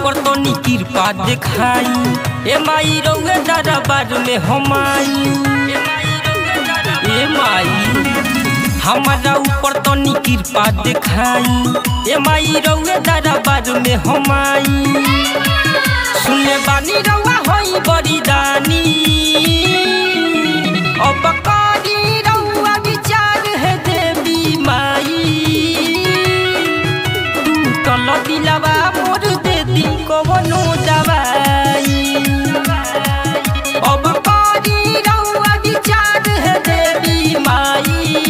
ऊपर तो नी कृपा दिखाई ए माई रउए दरबार में हमाई ए माई हमारा ऊपर तो नी कृपा दिखाई ए माई रउए दरबार में हमाई सुने बानी रउआ होई बड़ी दानी अब करी रउआ विचार है देवी माई टूटल दिलवा मोर दे दी कवनो दवाई अब करी रउआ विचार है देवी माई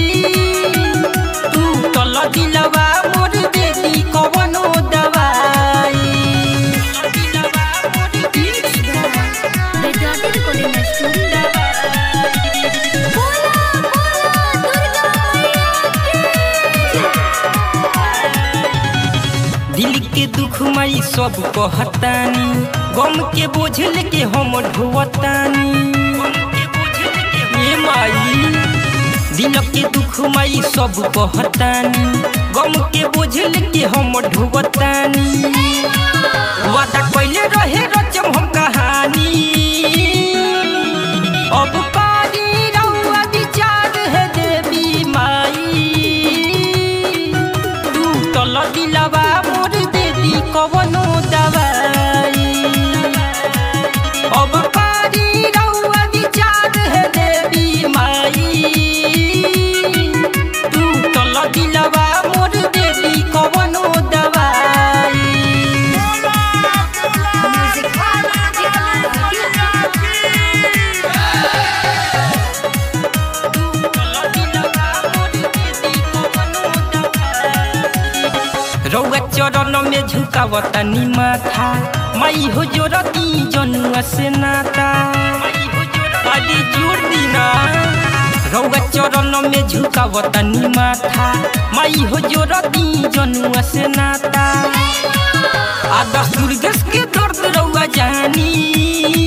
टूटल दिलवा मोर दे दी कवनो दवाई विद्यार्थी रिकॉर्डिंग स्टूडियो बोला बोला दुर्गा दिल के दुख माई सब कहतानी गम के बोझ लेके हम ढोवतानी ए माई दिल के दुख माई सब कहतानी गम के बोझ लेके हम ढोवतानी वादा कैले रहे रचम हम कहानी अब कारी रउआ विचार है देवी माई टूटल दिलवा मोर देदी कवनो दवाई अब कारी रउआ विचार है देवी माई टूटल दिलवा मोर देदी कवनो दवाई रउआ चरण में झुकावतनी माथा माई हो जोरती जनुआ से नाता अरे जोर दीना रउआ चरण में झुकावतनी माथा माई हो जोरती जनुआ से नाता आदर्श दुर्गेश के दर्द रउआ जानी